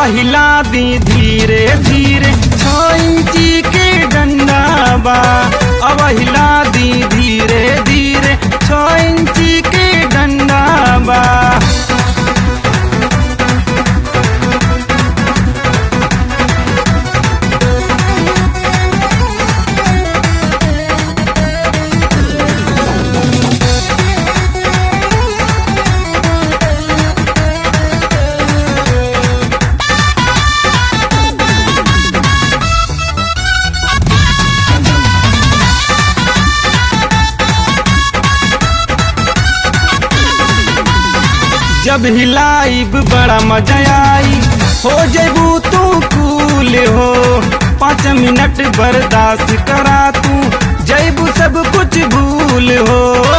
हिला दी धीरे धीरे छो इंची के डंडा बा अब हिला दी धीरे धीरे छो इंची के डंडा बा जब हिलाइब बड़ा मजा आई हो जेबू तू कूल हो पाँच मिनट बर्दाश्त करा तू जैबू सब कुछ भूल हो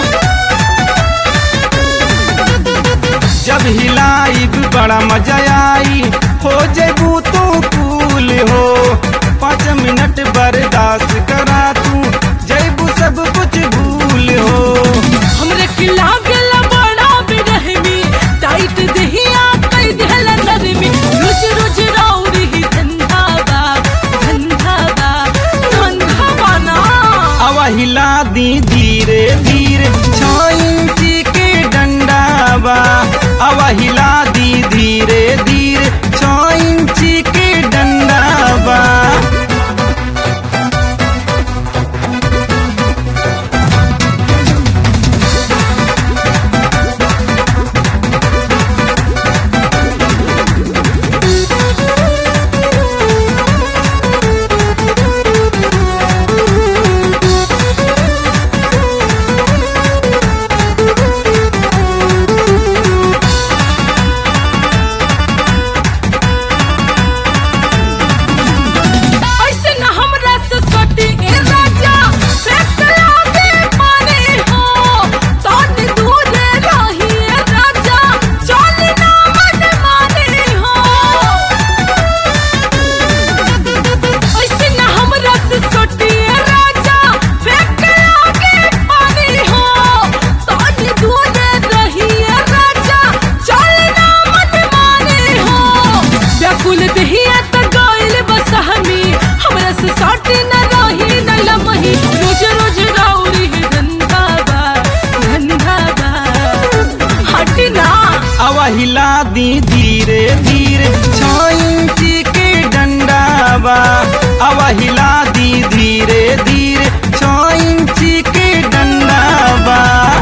जब हिलाइब बड़ा मजा आई हो जेबू तू कूल हो पाँच मिनट बर्दाश्त करा तू जैबू सब कुछ भूल हो हमरे खिला गेला बड़ा बेरहमी टाइट दहिया कई देला नरमी रोज रोज राउरी ही धंधा बा धंधा बा धंधा बना अब हिला दी धीरे धीरे छो इंची के डंडा बा अब हिला दी धीरे धीरे छो इंची के डंडा बा ऐसे न हमरा से सटी ए राजा फेंक लागे पानी हो तोनी दूर रही ए राजा चल ना मन माने हो ऐसे न हमरा से सटी ए राजा फेंक लागे पानी हो तोनी दूर रही ए राजा चल ना मन माने हो व्याकुल दहिया त गइल बस हमी हमरा से साटी न रही न लमही रोज रोज राउरी ही धंधा बा धंधा बा हटी ना अब हिला दी धीरे धीरे छो इंची के डंडा बा अब हिला दी धीरे धीरे छो इंची के डंडा बा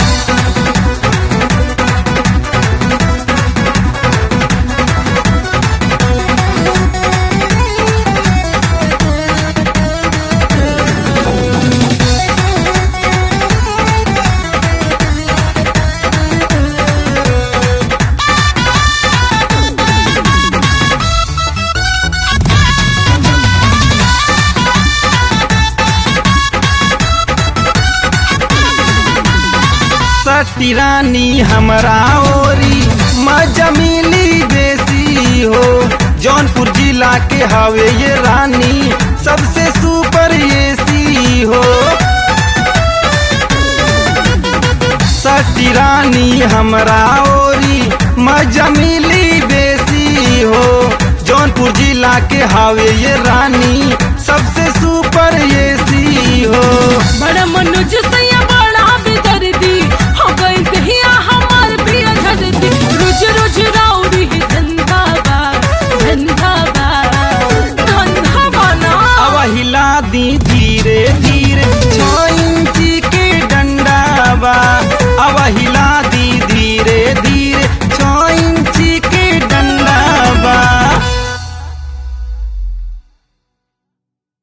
सती रानी हमरा ओरी मजा मिली बेसी हो जौनपुर जिला के हवे ये रानी सबसे सुपर एसी हो सती रानी हमरा ओरी मजा मिली बेसी हो जौनपुर जिला के हवे ये रानी सबसे सुपर एसी हो बड़ा मनोज से